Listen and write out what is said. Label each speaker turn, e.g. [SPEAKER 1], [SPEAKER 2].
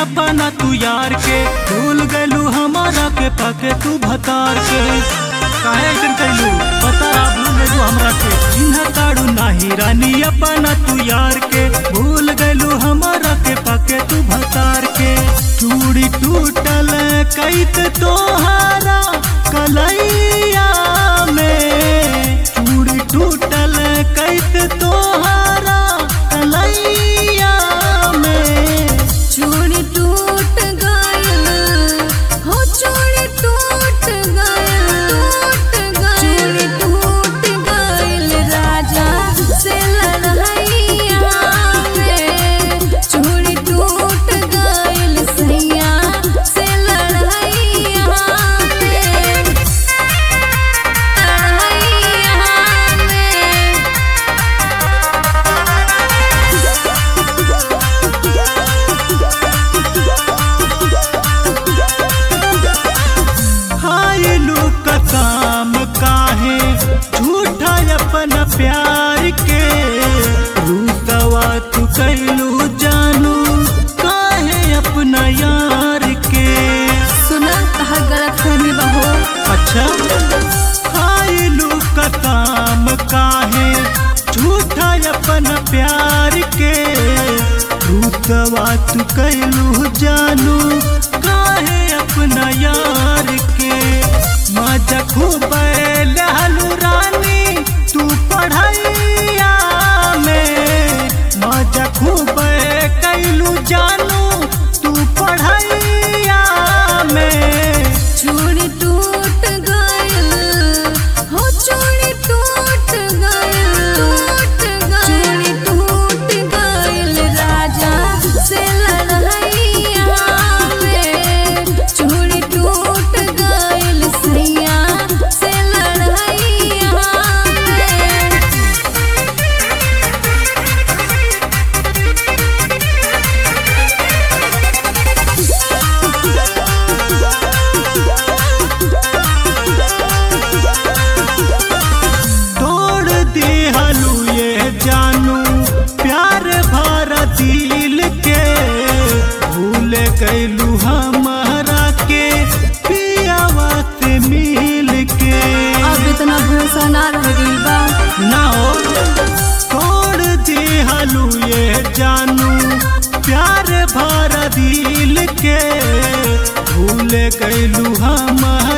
[SPEAKER 1] अपना तू यार के भूल गलू हमारा के पाके तू भतार के काहे ऐसन कैलू बता भूल गलू हमरा के चिन्ह ताड़ू नाही रानी अपना तू यार के भूल गलू हमारा के पाके तू भतार के चूड़ी टूटल कैत तोहारा कलैया में चूड़ी टूटल कैत तोहारा कलैया में
[SPEAKER 2] चूड़ी टूट गइल हो चूड़ी टूट गइल टूट गइल चूड़ी टूट गइल राजा से लड़ैया में चूड़ी टूट गइल सैया से लड़ैया में लड़ैया में
[SPEAKER 1] हायलू का काम काहे झूठा अपना प्यार के रूसवा तू कैलू जानू काहे अपना यार के
[SPEAKER 2] सुना तहार गलत फहमी बहो
[SPEAKER 1] अच्छा हायलू का काम काहे झूठा अपना प्यार के रूसवा तू कैलू जानू काहे अपना यार के मजा खूब लहलू रानी तू पढ़ैया में मजा खूब कैलू जानू तू पढ़ैया में
[SPEAKER 2] चूड़ी टूट गइल हो चूड़ी टूट गइल टूट गइल चूड़ी टूट गइल राजा से लड़ैया में चूड़ी टूट गइल सैया से लड़ैया में
[SPEAKER 1] तोड़ दे हलू ये जानू प्यार भरा दिल के भूल कैलू हमारा के पियावा से मिल के
[SPEAKER 2] अब इतना भरोसा ना रह गइल बा
[SPEAKER 1] ना हो तोड़ दे हलू ये जानू प्यार भरा दिल के भूल कैलू हमारा